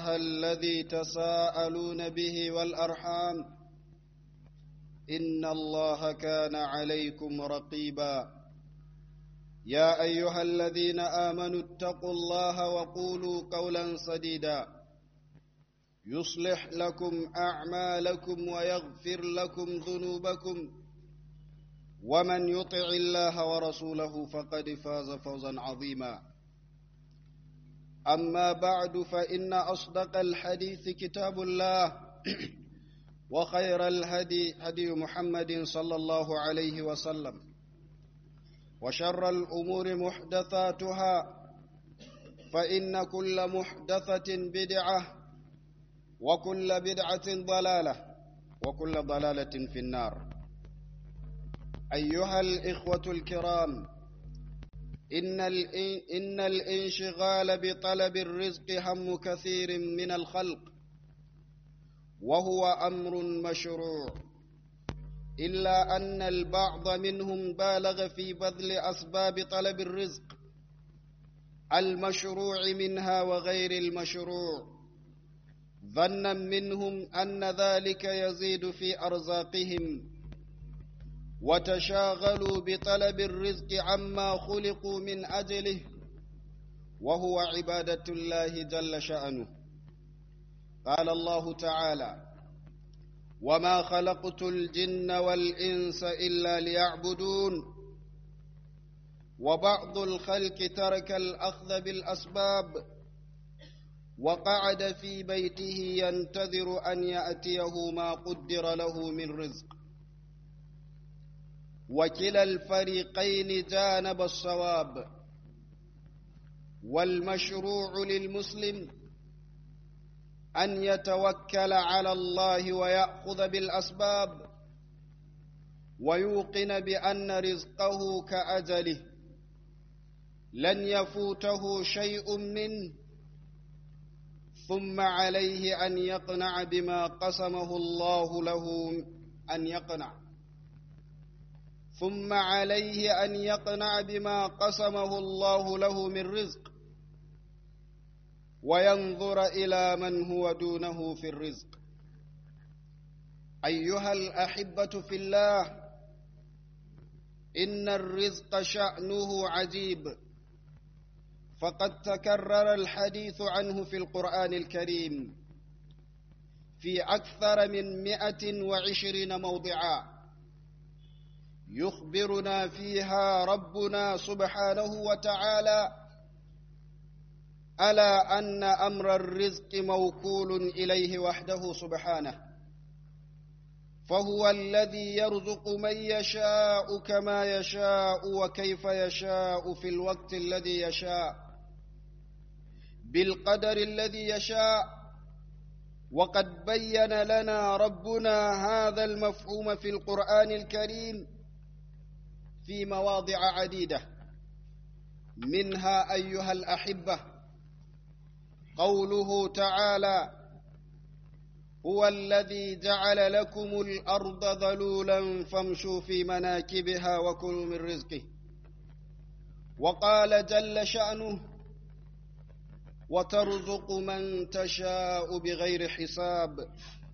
الله الذي تساءلون به والأرحام إن الله كان عليكم رقيبا يا أيها الذين آمنوا اتقوا الله وقولوا قولا سديدا يصلح لكم أعمالكم ويغفر لكم ذنوبكم ومن يطع الله ورسوله فقد فاز فوزا عظيما أما بعد فإن أصدق الحديث كتاب الله وخير الهدي هدي محمد صلى الله عليه وسلم وشر الأمور محدثاتها فإن كل محدثة بدعة وكل بدعة ضلالة وكل ضلالة في النار أيها الإخوة الكرام إن, إن الانشغال بطلب الرزق هم كثير من الخلق وهو أمر مشروع إلا أن البعض منهم بالغ في بذل أسباب طلب الرزق المشروع منها وغير المشروع ظنا منهم أن ذلك يزيد في أرزاقهم وتشاغلوا بطلب الرزق عما خلقوا من أجله وهو عبادة الله جل شأنه قال الله تعالى وما خلقت الجن والإنس إلا ليعبدون وبعض الخلق ترك الأخذ بالأسباب وقعد في بيته ينتظر أن يأتيه ما قدر له من رزق وكلا الفريقين جانب الصواب والمشروع للمسلم أن يتوكل على الله ويأخذ بالأسباب ويوقن بأن رزقه كأجله لن يفوته شيء منه ثم عليه أن يقنع بما قسمه الله له أن يقنع ثم عليه أن يقنع بما قسمه الله له من رزق وينظر إلى من هو دونه في الرزق أيها الأحبة في الله إن الرزق شأنه عجيب فقد تكرر الحديث عنه في القرآن الكريم في أكثر من مئة وعشرين موضعا يخبرنا فيها ربنا سبحانه وتعالى ألا أن أمر الرزق موكول إليه وحده سبحانه فهو الذي يرزق من يشاء كما يشاء وكيف يشاء في الوقت الذي يشاء بالقدر الذي يشاء وقد بين لنا ربنا هذا المفهوم في القرآن الكريم في مواضع عديدة منها أيها الأحبة قوله تعالى هو الذي جعل لكم الأرض ذلولا فامشوا في مناكبها وكلوا من رزقه وقال جل شأنه وترزق من تشاء بغير حساب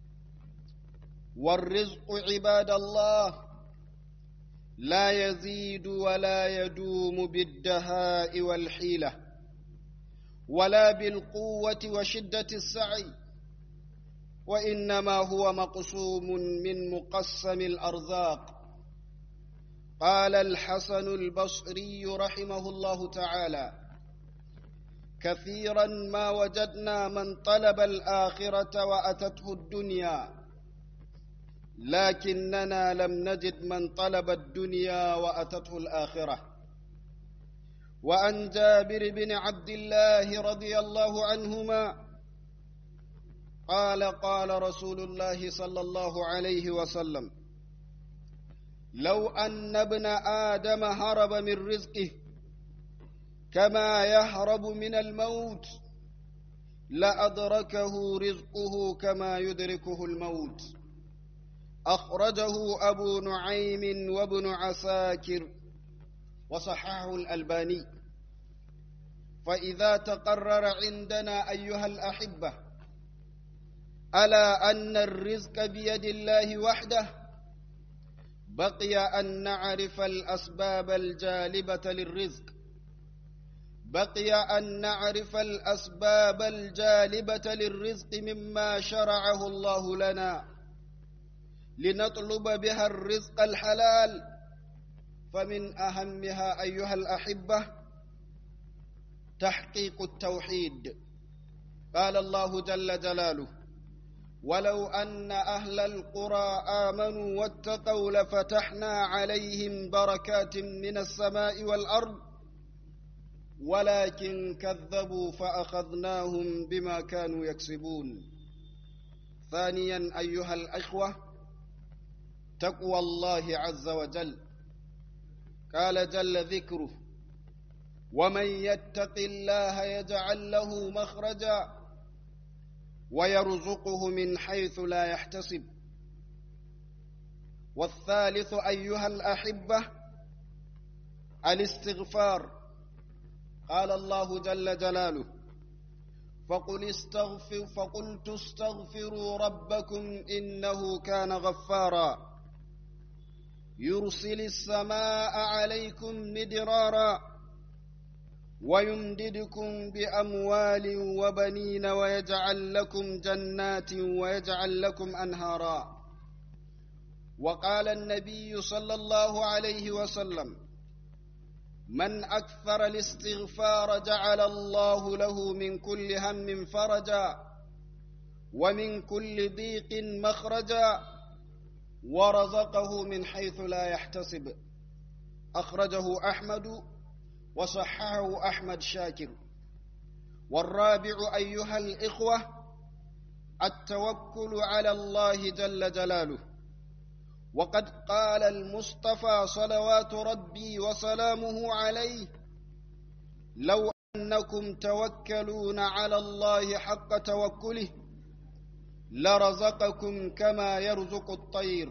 والرزق عباد الله لا يزيد ولا يدوم بالدهاء والحيلة ولا بالقوة وشدة السعي وإنما هو مقسوم من مقسم الأرزاق قال الحسن البصري رحمه الله تعالى كثيرا ما وجدنا من طلب الآخرة وأتته الدنيا لكننا لم نجد من طلب الدنيا وأتته الآخرة وعن جابر بن عبد الله رضي الله عنهما قال قال رسول الله صلى الله عليه وسلم لو أن ابن آدم هرب من رزقه كما يهرب من الموت لأدركه رزقه كما يدركه الموت أخرجه أبو نعيم وابن عساكر وصححه الألباني فإذا تقرر عندنا أيها الأحبة ألا أن الرزق بيد الله وحده بقي أن نعرف الأسباب الجالبة للرزق بقي أن نعرف الأسباب الجالبة للرزق مما شرعه الله لنا لنطلب بها الرزق الحلال فمن أهمها أيها الأحبة تحقيق التوحيد قال الله جل جلاله ولو أن أهل القرى آمنوا واتقوا لفتحنا عليهم بركات من السماء والأرض ولكن كذبوا فأخذناهم بما كانوا يكسبون ثانيا أيها الأخوة تقوى الله عز وجل قال جل ذكره ومن يتق الله يجعل له مخرجا ويرزقه من حيث لا يحتسب والثالث أيها الأحبة الاستغفار قال الله جل جلاله فقل استغفر فقلت استغفروا ربكم إنه كان غفارا يرسل السماء عليكم مدرارا ويمددكم بأموال وبنين ويجعل لكم جنات ويجعل لكم أنهارا وقال النبي صلى الله عليه وسلم من أكثر الاستغفار جعل الله له من كل هم فرجا ومن كل ضيق مخرجا ورزقه من حيث لا يحتسب أخرجه أحمد وصححه أحمد شاكر والرابع أيها الإخوة التوكل على الله جل جلاله وقد قال المصطفى صلوات ربي وسلامه عليه لو أنكم توكلون على الله حق توكله لرزقكم كما يرزق الطير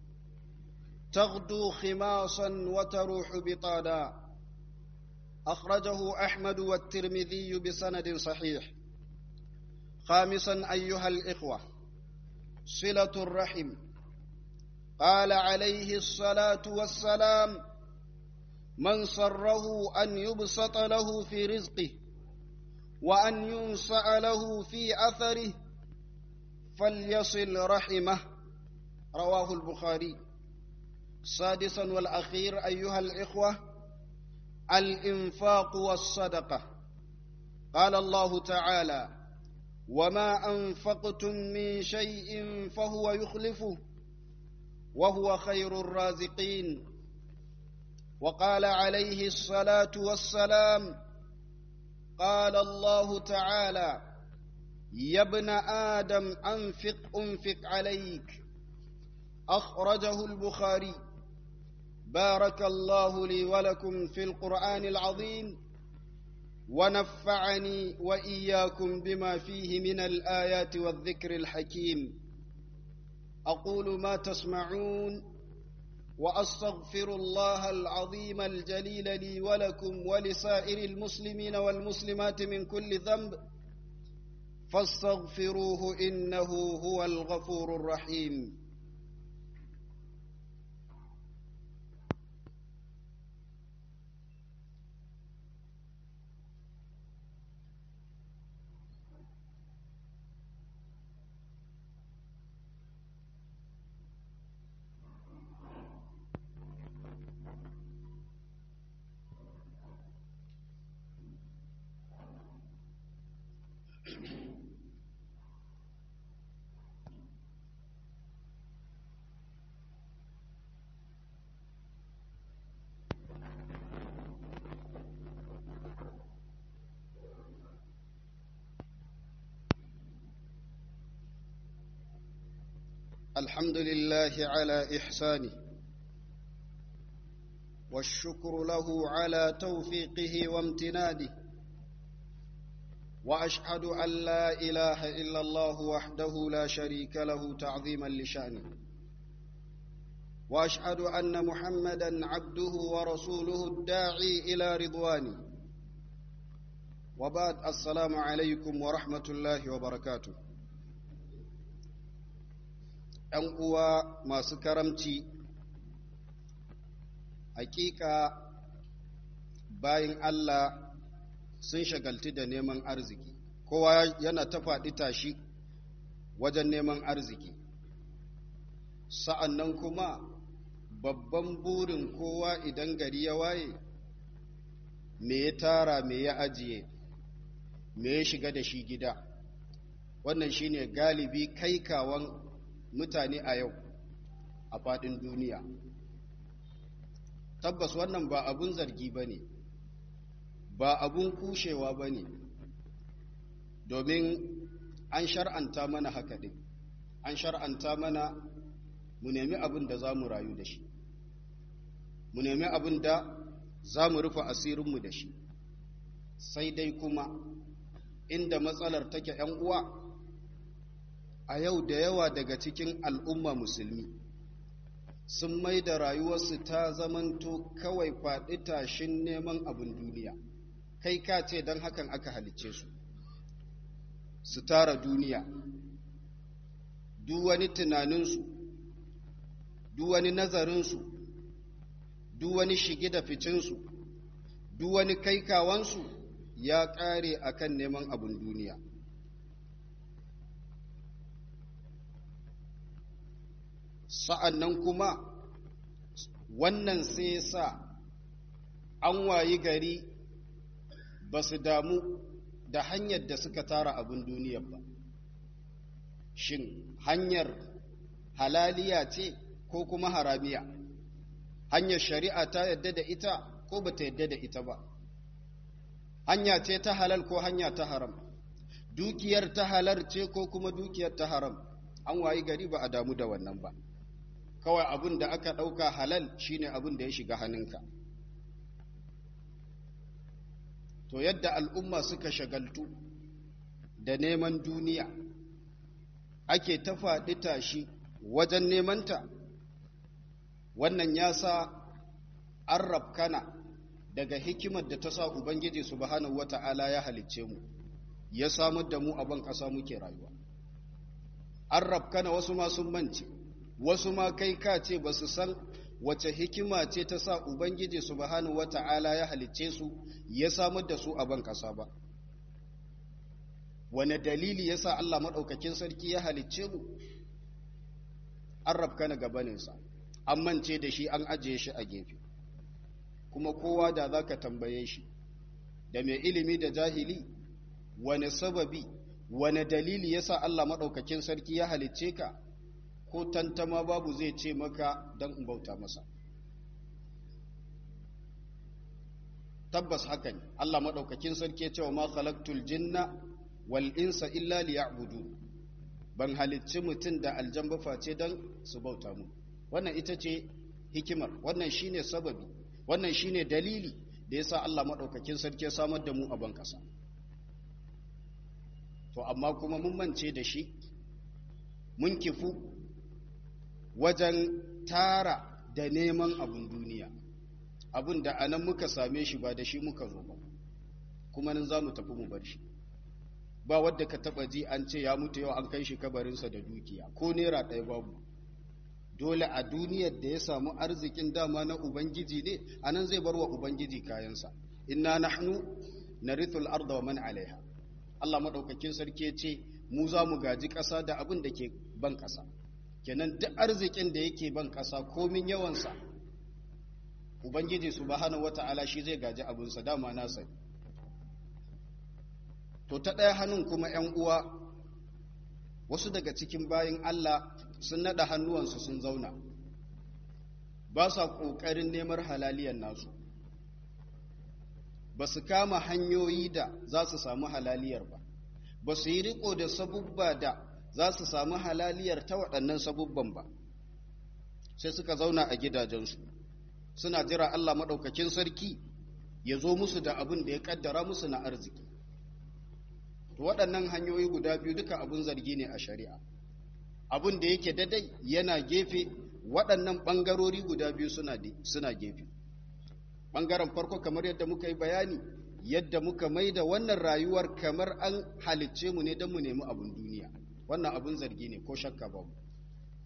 تغدو خماصا وتروح بطانا أخرجه أحمد والترمذي بسند صحيح خامسا أيها الإخوة صلة الرحم قال عليه الصلاة والسلام من سره أن يبسط له في رزقه وأن ينصأ له في أثره فليصل رحمه رواه البخاري سادسا والأخير أيها الإخوة الإنفاق والصدقة قال الله تعالى وما أنفقتم من شيء فهو يخلفه وهو خير الرازقين وقال عليه الصلاة والسلام قال الله تعالى يا ابن آدم أنفق أنفق عليك أخرجه البخاري بارك الله لي ولكم في القرآن العظيم ونفعني وإياكم بما فيه من الآيات والذكر الحكيم أقول ما تسمعون وأستغفر الله العظيم الجليل لي ولكم ولسائر المسلمين والمسلمات من كل ذنب فاستغفروه إنه هو الغفور الرحيم الحمد لله على إحسانه والشكر له على توفيقه وامتناده وأشهد أن لا إله إلا الله وحده لا شريك له تعظيما لشأنه وأشهد أن محمدا عبده ورسوله الداعي إلى رضوانه وبعد السلام عليكم ورحمة الله وبركاته ‘yan uwa masu karamci hakika bayan Allah sun shagaltu da neman arziki kowa yana ta faɗi tashi wajen neman arziki sa'an nan kuma babban burin kowa idan gari ya waye me ya tara me ya ajiye me ya shiga da shi gida wannan shine galibi kaikawan mutane a yau a faɗin duniya tabbas wannan ba abun zargi ba ne ba abun kushewa ba ne domin an shar'anta mana haka ɗin an shar'anta mana mu nemi abin da za mu rayu da shi mu nemi abin da za mu rufe asirinmu da shi sai dai kuma inda matsalar take ‘yan uwa a yau da yawa daga cikin al'umma musulmi sun mai da rayuwarsu ta zamanto kawai faɗi tashin neman abin duniya kai ka ce don hakan aka halicce su su tara duniya duk wani tunaninsu duk wani nazarinsu duk wani shige da ficinsu duk wani kaikawansu ya ƙare akan neman abin duniya sa'an nan kuma wannan sai sa an wayi gari ba su damu da hanyar da suka tara abin duniyar ba shin hanyar halaliya ce ko kuma haramiya hanyar shari'a ta yadda da ita ko ba ta yadda da ita ba hanya ce ta halal ko hanya ta haram dukiyar ta halar ce ko kuma dukiyar ta haram an wayi gari ba a damu da wannan ba kawai abin da aka ɗauka halal shine abin da ya shiga hannunka to yadda al'umma suka shagaltu da neman duniya ake ta faɗi tashi wajen nemanta wannan ya sa an rafkana daga hikimar da ta sa ubangiji subhanahu wata'ala ya halicce mu ya samar da mu a ban ƙasa muke rayuwa an rafkana wasu masu mance wasu ma kai ka ce ba su san wace hikima ce ta sa Ubangiji subhanahu wata'ala ya halicce su ya samar da su a ban ƙasa ba. Wane dalili ya sa Allah maɗaukakin sarki ya halicce mu? An rabka na gabaninsa, an mance da shi an ajiye shi a gefe. Kuma kowa da za ka tambaye shi, da mai ilimi da jahili, wane sababi, wane dalili ya sa Allah maɗaukakin sarki ya halicce ka? ko tantama babu zai ce maka don in bauta masa tabbas haka ne Allah maɗaukakin sarki cewa ma khalaqtul jinna wal insa illa liya'budu ban halicci mutum da aljan ba face don su bauta mu wannan ita ce hikimar wannan shine sababi wannan shine dalili da yasa Allah maɗaukakin sarki ya samar da mu a ban ƙasa to amma kuma mun mance da shi mun kifu wajen tara da neman abin duniya abin da anan muka same shi ba da shi muka zo ba kuma nan za mu tafi mu bar shi ba wadda ka taba ji an ce ya mutu yau an kai shi kabarinsa da dukiya ko naira ɗaya babu dole a duniyar da ya samu arzikin dama na ubangiji ne a nan zai bar wa ubangiji kayansa inna nahnu narithul arda wa man alaiha Allah madaukakin sarki ya ce mu za mu gaji ƙasa da abin da ke ban ƙasa kenan duk arzikin da yake ban ƙasa komin yawansa ubangiji subhanahu wata'ala shi zai gaji abinsa dama nasa to ta ɗaya hannun kuma 'yan uwa wasu daga cikin bayin Allah sun naɗa hannuwansu sun zauna ba sa ƙoƙarin neman halaliyar nasu ba su kama hanyoyi da za su samu halaliyar ba ba su yi riko da sabubba da za su samu halaliyar ta waɗannan sabubban ba sai suka zauna a gidajensu suna jira Allah maɗaukakin sarki ya zo musu da abin da ya ƙaddara musu na arziki to waɗannan hanyoyi guda biyu duka abin zargi ne a shari'a abin da yake dadai yana gefe waɗannan ɓangarori guda biyu suna gefe ɓangaren farko kamar yadda muka yi bayani yadda muka mai da wannan rayuwar kamar an halicce mu ne don mu nemi abin duniya wannan abin zargi ne ko shakka ba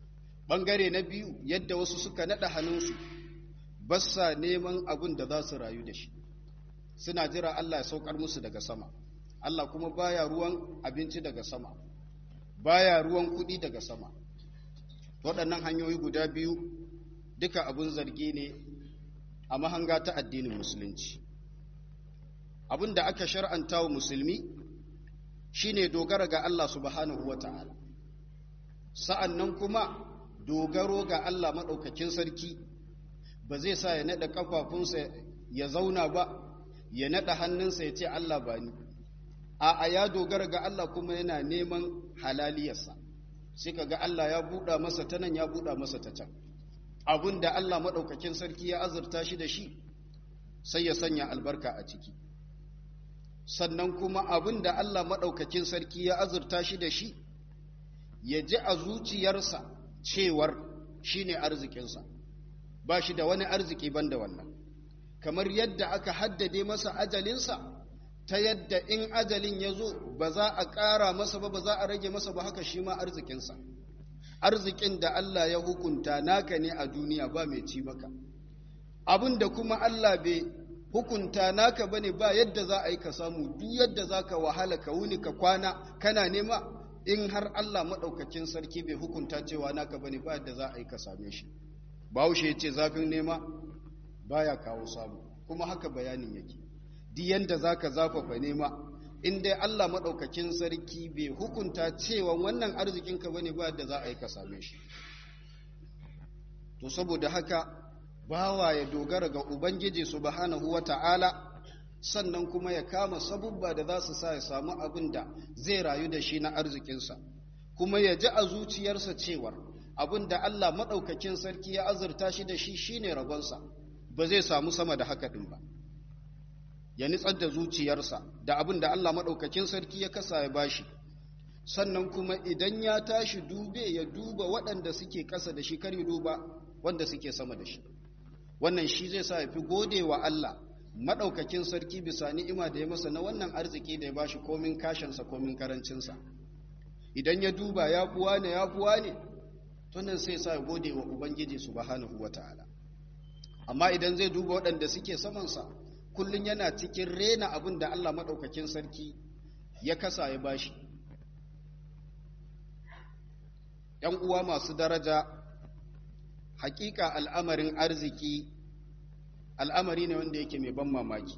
ɓangare na biyu yadda wasu suka naɗa hannunsu ba sa neman abin da za su rayu da shi suna jira Allah ya saukar musu daga sama Allah kuma baya ruwan abinci daga sama baya ruwan kuɗi daga sama waɗannan hanyoyi guda biyu duka abin zargi ne a mahanga ta addinin musulunci abin da aka shar'anta wa musulmi shine dogara ga Allah subhanahu wa ta'ala sa'an nan kuma dogaro ga Allah maɗaukakin sarki ba zai sa ya naɗa ƙafafunsa ya zauna ba ya naɗa hannunsa ya ce Allah ba ni a ya dogara ga Allah kuma yana neman halaliyarsa sai ka ga Allah ya buɗa masa ta nan ya buɗa masa ta can abin da Allah maɗaukakin sarki ya azurta shi da shi sai ya sanya albarka a ciki sannan kuma abin da Allah maɗaukakin sarki ya azurta shi da shi ya ji a zuciyarsa cewar shi ne arzikinsa ba shi da wani arziki ban da wannan kamar yadda aka haddade masa ajalinsa ta yadda in ajalin ya zo ba za a ƙara masa ba ba za a rage masa ba haka shi ma arzikinsa arzikin da Allah ya hukunta naka ne a duniya ba mai ci maka abin da kuma Allah bai hukunta naka bane ba yadda za a yi ka samu duk yadda za ka wahala ka wuni ka kwana kana nema in har Allah maɗaukakin sarki bai hukunta cewa naka bane ba yadda za a yi ka same shi bahaushe ya ce zafin nema baya kawo samu kuma haka bayanin yake duk yanda za ka zafafa nema in dai Allah maɗaukakin sarki bai hukunta cewa wannan arzikinka bane ba yadda za a yi ka same shi to saboda haka bawa ya dogara ga Ubangiji subhanahu wa ta'ala sannan kuma ya kama sabubba da za su sa ya samu abin da zai rayu da shi na arzikinsa kuma ya ji a zuciyarsa cewar abin da Allah maɗaukakin sarki ya azurta shi da shi shine rabonsa ba zai samu sama da haka ɗin ba ya nitsar da zuciyarsa da abin da Allah maɗaukakin sarki ya kasa ya bashi sannan kuma idan ya tashi dube ya duba waɗanda suke ƙasa da shi kar ya duba wanda suke sama da shi wannan shi zai sa ya fi gode wa Allah maɗaukakin sarki bisa ni'ima da ya masa na wannan arziki da ya bashi komin kashinsa komin karancinsa idan ya duba ya fuwa ne ya fuwa ne tunan sai sa ya gode wa ubangiji subhanahu wata'ala amma idan zai duba waɗanda suke samansa kullum yana cikin rena abin da Allah maɗaukakin sarki ya kasa ya bashi ‘yan uwa masu daraja hakika al'amarin arziki al'amari ne wanda yake mai ban mamaki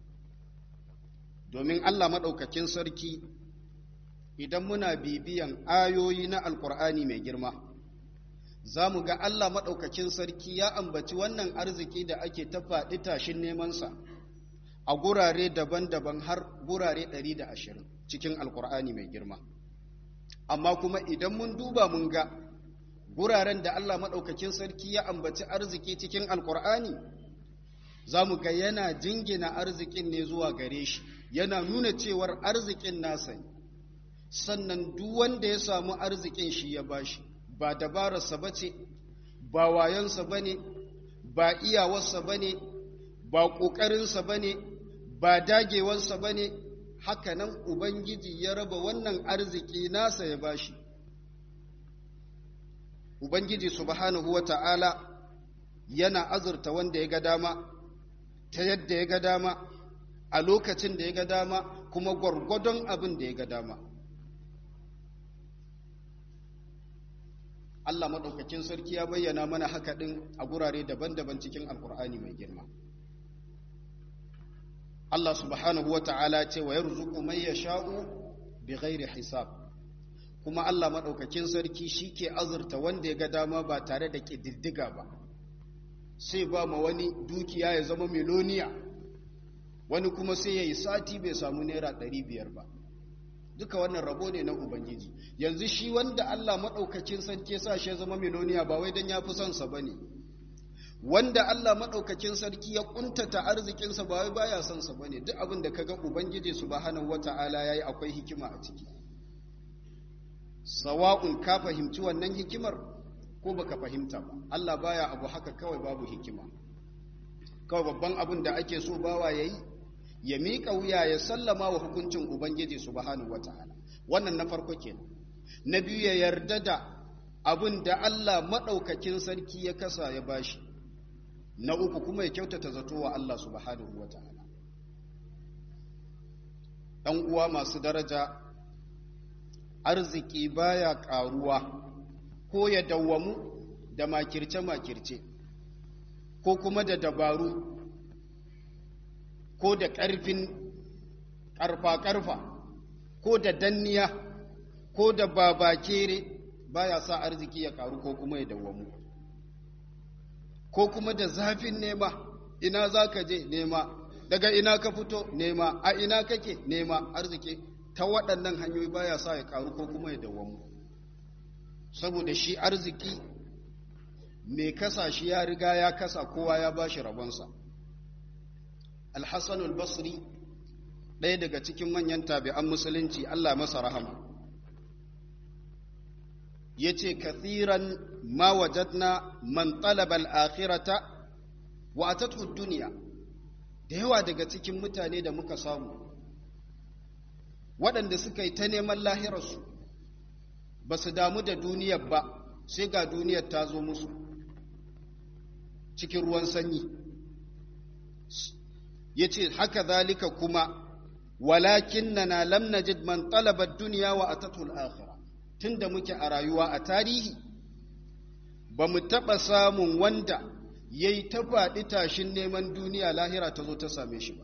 domin Allah maɗaukakin sarki idan muna bibiyan ayoyi na alkur'ani mai girma za mu ga Allah maɗaukakin sarki ya ambaci wannan arziki da ake ta faɗi tashin nemansa a gurare daban-daban har gurare 120 cikin alkur'ani mai girma amma kuma idan mun duba mun ga guraren da Allah maɗaukakin sarki ya ambaci arziki cikin alkur'ani za mu ga yana jingina arzikin ne zuwa gare shi yana nuna cewar arzikin nasa ne sannan duk wanda ya samu arzikin shi ya bashi ba dabararsa ba ce ba wayonsa ba ne ba iyawarsa ba ne ba ƙoƙarinsa ba ne ba dagewarsa ba ne hakanan ubangiji ya raba wannan arziki nasa ya bashi ubangiji subhanahu wa ta'ala yana azurta wanda ya ga dama ta yadda ya ga dama a lokacin da ya ga dama kuma gwargwadon abin da ya ga dama Allah maɗaukakin sarki ya bayyana mana haka ɗin a gurare daban-daban cikin alkur'ani mai girma Allah subhanahu wa ta'ala ce wa yarzuqu man yasha'u bi ghairi hisab kuma Allah maɗaukakin sarki shi ke azurta wanda ya ga dama ba tare da ƙididdiga ba sai ba ma wani dukiya ya zama miloniya wani kuma sai ya yi sati bai samu naira ɗari biyar ba duka wannan rabo ne na ubangiji yanzu shi wanda Allah maɗaukakin sarki sa shi ya zama miloniya ba wai don ya fi son sa ba ne wanda Allah maɗaukakin sarki ya ƙuntata arzikinsa ba wai baya son sa ba ne duk abin da kaga ubangiji subhanahu wata'ala yayi akwai hikima a ciki sawa'un ka fahimci wannan hikimar ko baka fahimta ba Allah baya abu haka kawai babu hikima kawai babban abin da ake so bawa yayi ya miƙa wuya ya sallama wa hukuncin ubangiji subhanahu wataala wannan na farko kenan na biyu ya yarda da abin da Allah maɗaukakin sarki ya kasa ya bashi na uku kuma ya kyautata zato wa Allah subhanahu wa ta'ala ɗan uwa masu daraja arziki baya ƙaruwa ko ya dawwamu da makirce-makirce ko kuma da dabaru ko da ƙarfin ƙarfa-ƙarfa ko da danniya ko da babakere baya sa arziki ya ƙaru ko kuma ya dawwamu ko kuma da zafin nema ina za ka je nema daga ina ka fito nema a ina kake nema arziki ta waɗannan hanyoyi baya sa ya ƙaru ko kuma ya dawwamu saboda shi arziki mai kasa shi ya riga ya kasa kowa ya ba shi rabonsa alhassan al-basri ɗaya daga cikin manyan tabi'an musulunci allah masa rahama ya ce kathiran ma wajadna man talaba al-akhirata wa atatu duniya da yawa daga cikin mutane da muka samu waɗanda suka yi ta neman lahirarsu ba su damu da duniyar ba sai ga duniyar ta zo musu cikin ruwan sanyi ya ce haka zalika kuma walakin na lam najid man talabar duniya wa atatul akhira tun da muke a rayuwa a tarihi ba mu taɓa samun wanda ya yi ta faɗi tashin neman duniya lahira ta zo ta same shi ba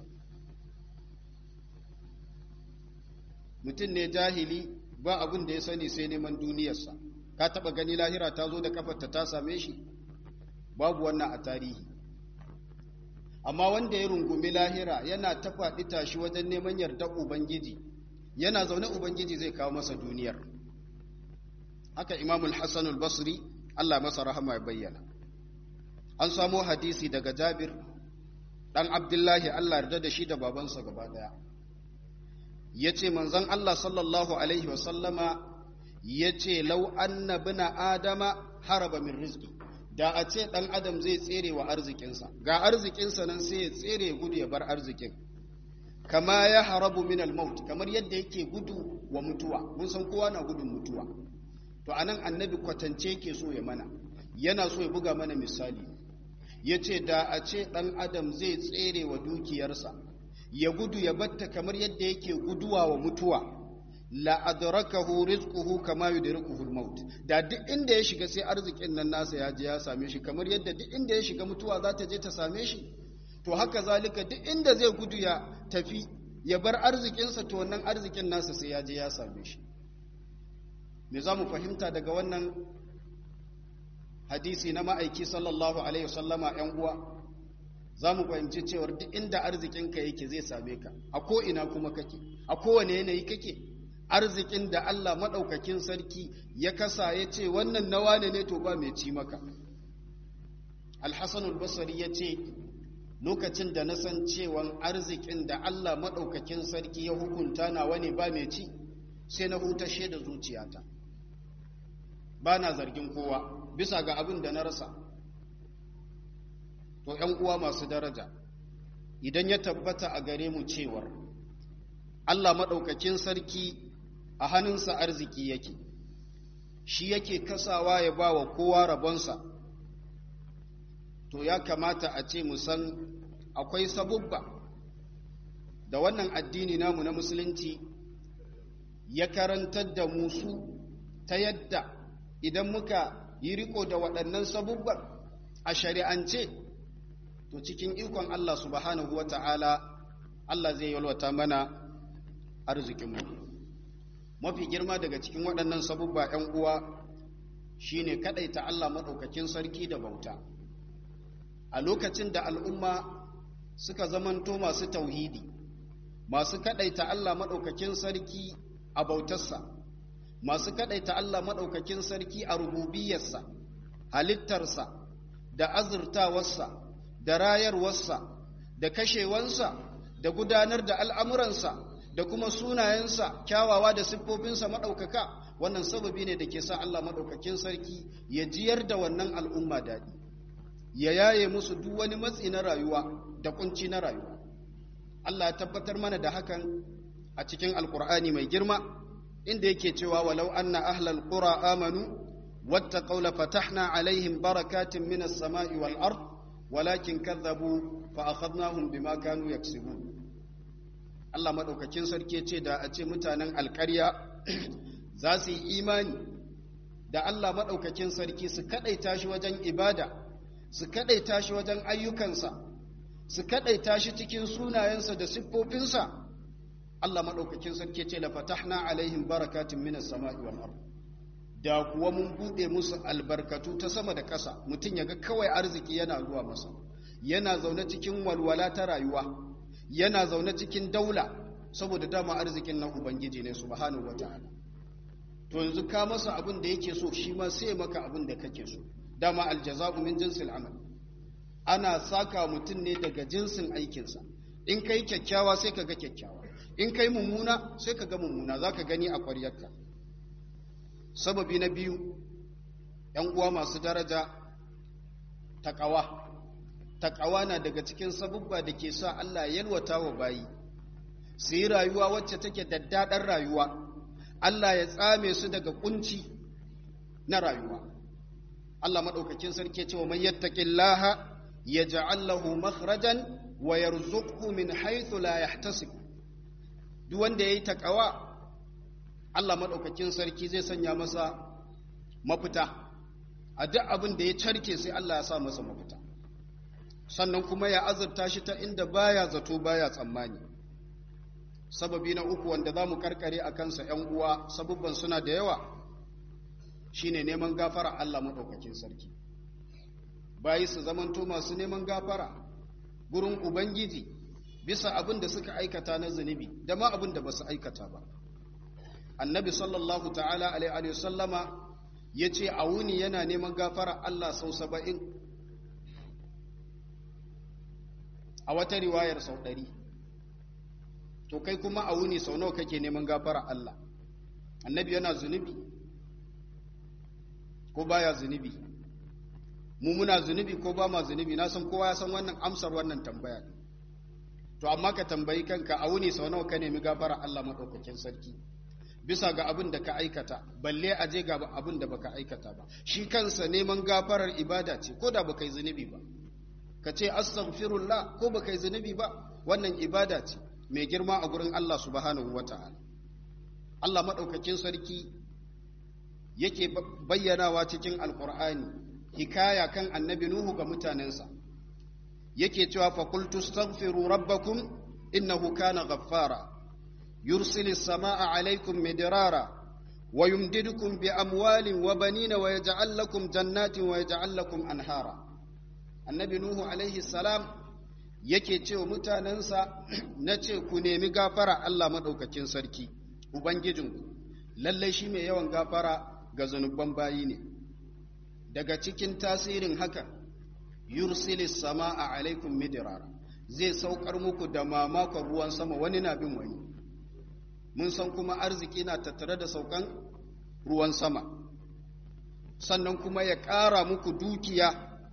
mutum ne jahili ba abin da ya sani sai neman duniyarsa ka taɓa gani lahira ta zo da kafarta ta same shi babu wannan a tarihi amma wanda ya rungumi lahira yana ta faɗi tashi wajen neman yardar ubangiji yana zaune ubangiji zai kawo masa duniyar haka imamul hassan al-basri allah masa rahama ya bayyana an samo hadisi daga jabir ɗan abdullahi allah yarda da shi da babansa gaba ɗaya ya ce manzan allah sallallahu alaihi wasallama ya ce lau anna bina adama haraba min rizki da a ce ɗan adam zai tsere wa arzikinsa ga arzikinsa nan sai ya tsere gudu ya bar arzikin kama ya harabu min al-maut kamar yadda yake gudu wa mutuwa mun san kowa na gudun mutuwa to anan annabi kwatance yake so ya mana yana so ya buga mana misali ya ce da a ce ɗan adam zai tsere wa dukiyarsa ya gudu ya batta kamar yadda yake guduwa wa mutuwa la adrakahu rizquhu kama yudrikuhu al-maut da duk inda ya shiga sai arzikin nan nasa ya je ya same shi kamar yadda duk inda ya shiga mutuwa za ta je ta same shi to haka zalika duk inda zai gudu ya tafi ya bar arzikinsa to wannan arzikin nasa sai ya je ya same shi me za mu fahimta daga wannan hadisi na ma'aiki sallallahu alaihi wasallama yan uwa za mu fahimci cewar duk inda arzikinka yake zai same ka a ko ina kuma kake a kowane yanayi kake arzikin da Allah maɗaukakin sarki ya kasa ya ce wannan nawa ne ne to ba mai ci maka alhassanul basari ya ce lokacin da na san cewan arzikin da Allah maɗaukakin sarki ya hukunta nawa ne ba mai ci sai na hutashe da zuciyata ba na zargin kowa bisa ga abin da na rasa to ‘yan uwa masu daraja idan ya tabbata a gare mu cewar Allah maɗaukakin sarki a hannunsa arziki yake shi yake kasawa ya ba wa kowa rabonsa to ya kamata a ce mu san akwai sabubba da wannan addini namu na musulunci ya karantar da musu ta yadda idan muka yi riko da waɗannan sabubban a shari'ance to cikin ikon Allah subhanahu wa ta'ala Allah zai yalwata mana arzikinmu mafi girma daga cikin waɗannan sabubba ‘yan uwa shi ne kaɗaita Allah maɗaukakin sarki da bauta a lokacin da al'umma suka zamanto masu tauhidi masu kaɗaita Allah maɗaukakin sarki a bautarsa masu kaɗaita Allah maɗaukakin sarki a rububiyarsa halittarsa da azurtawarsa da rayarwarsa da kashewansa da gudanar da al'amuransa da kuma sunayensa kyawawa da siffofinsa maɗaukaka wannan sababi ne da ke sa Allah maɗaukakin sarki ya jiyar da wannan al'umma daɗi ya yaye musu duk wani matsi na rayuwa da kunci na rayuwa Allah ya tabbatar mana da hakan a cikin alkur'ani mai girma inda yake cewa walau anna ahlal qura amanu wattaqaw la fatahna alaihim barakatin minas sama'i wal ard walakin kadzabu fa akhadnahum bima kanu yaksibun Allah madaukakin sarki ce da a ce mutanen alƙarya za su yi imani da Allah madaukakin sarki su kadaita shi wajen ibada su kadaita shi wajen ayyukansa su kadaita shi cikin sunayensa da siffofinsa Allah madaukakin sarki ce la fatahna alaihim barakatin minas sama'i wal ard da kuwa mun bude musu albarkatu ta sama da ƙasa mutum ya ga kawai arziki yana zuwa masa yana zaune cikin walwala ta rayuwa yana zaune cikin daula saboda dama arzikin nan ubangiji ne subhanahu wataala to yanzu ka masa abin da yake so shi ma sai maka abin da kake so dama aljaza'u min jinsil amal ana saka mutum ne daga jinsin aikinsa in kai kyakkyawa sai ka ga kyakkyawa in kai mummuna sai ka ga mummuna zaka gani a ƙwaryarka sababi na biyu ‘yan uwa masu daraja taƙawa taƙawa na daga cikin sabubba da ke sa Allah yalwata wa bayi su yi rayuwa wacce take daddaɗar rayuwa Allah ya tsame su daga kunci na rayuwa Allah maɗaukakin sarki ce wa man yattaqillaha yaj'al lahu makhrajan wa yarzuqhu min haythu la yahtasib duk wanda yayi taƙawa Allah maɗaukakin sarki zai sanya masa mafita a duk abin da ya carke sai Allah ya sa masa mafita sannan kuma ya azurta shi ta inda baya zato baya tsammani sababi na uku wanda za mu karkare a kansa ‘yan uwa sabubban suna da yawa shine neman gafara Allah maɗaukakin sarki bayi su zamanto masu neman gafara gurin Ubangiji bisa abin da suka aikata na zunubi da ma abin da ba su aikata ba annabi sallallahu ta'ala alaihi sallama ya ce a wuni yana neman gafara Allah sau saba'in a wata riwayar sau ɗari to kai kuma a wuni sau nawa kake neman gafara Allah annabi yana zunubi ko baya zunubi mu muna zunubi ko ba ma zunubi na san kowa ya san wannan amsar wannan tambaya to amma ka tambayi kanka a wuni sau nawa ka nemi gafara Allah maɗaukakin sarki bisa ga abin da ka aikata balle a je ga abin da baka aikata ba shi kansa neman gafarar ibada ce ko da baka yi zunubi ba ka ce astaghfirullah ko baka yi zunubi ba wannan ibada ce mai girma a gurin Allah subhanahu wata'ala Allah madaukakin sarki yake bayyanawa cikin alqur'ani hikaya kan annabi nuhu ga mutanensa yake cewa fa qultu astaghfiru rabbakum innahu kana ghaffara يرسل السماء عليكم مدرارا ويمددكم بأموال وبنين ويجعل لكم جنات ويجعل لكم أنهارا النبي نوح عليه السلام yake ce wa mutanensa na ce ku nemi gafara Allah maɗaukakin sarki Ubangijinku lallai shi mai yawan gafara ga zunuban bayi ne daga cikin tasirin haka yursilis sama a alaikum midirara zai saukar muku da mamakon ruwan sama wani na bin wani mun san kuma arziki na tattare da saukan ruwan sama sannan kuma ya ƙara muku dukiya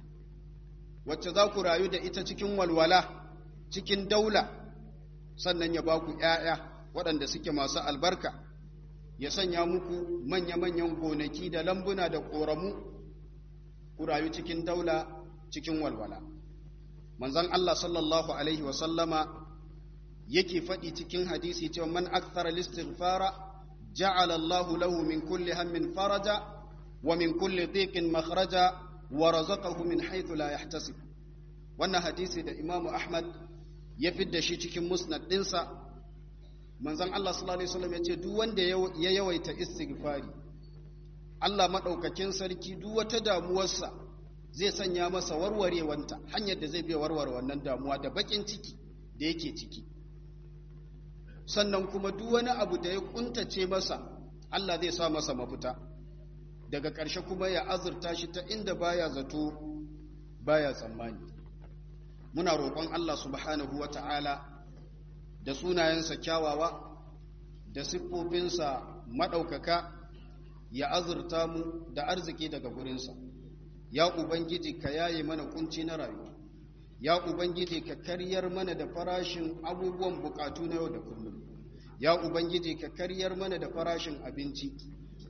wacce za ku rayu da ita cikin walwala cikin daula sannan ya ba ku ‘ya'ya waɗanda suke masu albarka ya sanya muku manya-manyan gonaki da lambuna da ƙoramu ku rayu cikin daula cikin walwala manzon Allah sallallahu Alaihi wasallama yake faɗi cikin hadisi cewa man akthara listighfara ja'ala Allah lahu min kulli hammin faraja wa min kulli dhiqin makhraja wa razaqahu min haythu la yahtasib wannan hadisi da Imam Ahmad ya fidda shi cikin musnad dinsa manzon Allah sallallahu alaihi wasallam yace duk wanda ya yawaita istighfari Allah madaukakin sarki duk wata damuwarsa zai sanya masa warwarewanta hanyar da zai biya warware wannan damuwa da bakin ciki da yake ciki sannan kuma duk wani abu da ya kuntace masa Allah zai sa masa mafita daga ƙarshe kuma ya azurta shi ta inda baya zato baya tsammani muna roƙon Allah subhanahu wata'ala da sunayensa kyawawa da siffofinsa maɗaukaka ya azurta mu da arziki daga gurinsa ya ubangiji ka yaye mana kunci na rayuwa ya ubangiji ka karyar mana da farashin abubuwan bukatu na yau da kullum ya ubangiji ka karyar mana da farashin abinci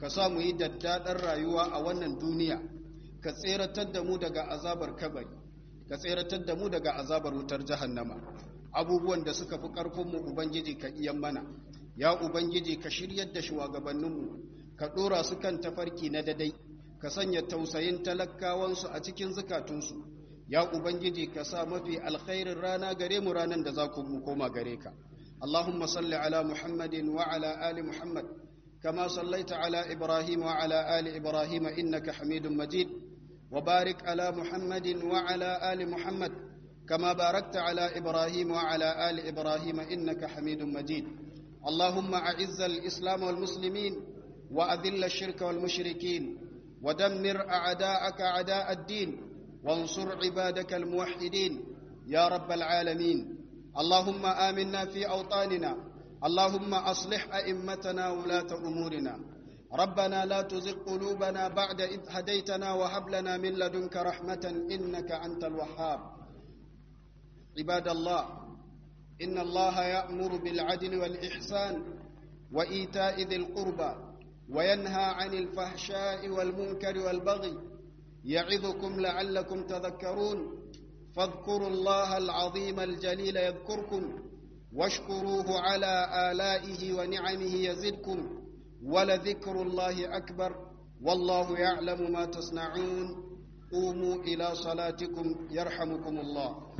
ka sa mu yi daddaɗar rayuwa a wannan duniya ka tseratar da mu daga azabar kabari ka tseratar da mu daga azabar wutar jahannama abubuwan da suka fi ƙarfinmu ubangiji ka iyan mana ya ubangiji ka shiryar da shugabanninmu ka ɗora su kan tafarki na dadai ka sanya tausayin talakawansu a cikin zukatunsu ya ubangiji ka sa mafi alkhairin rana gare mu ranar da za ku mu koma gare ka اللهم صل على محمد وعلى آل محمد كما صليت على إبراهيم وعلى آل إبراهيم إنك حميد مجيد وبارك على محمد وعلى آل محمد كما باركت على إبراهيم وعلى آل إبراهيم إنك حميد مجيد اللهم أعز الإسلام والمسلمين وأذل الشرك والمشركين ودمر أعداءك أعداء الدين وانصر عبادك الموحدين يا رب العالمين اللهم آمنا في أوطاننا اللهم أصلح أئمتنا ولاة أمورنا ربنا لا تزغ قلوبنا بعد إذ هديتنا وهب لنا من لدنك رحمة إنك أنت الوهاب عباد الله إن الله يأمر بالعدل والإحسان وإيتاء ذي القربى وينهى عن الفحشاء والمنكر والبغي يعظكم لعلكم تذكرون فاذكروا الله العظيم الجليل يذكركم واشكروه على آلائه ونعمه يزدكم ولذكر الله أكبر والله يعلم ما تصنعون قوموا إلى صلاتكم يرحمكم الله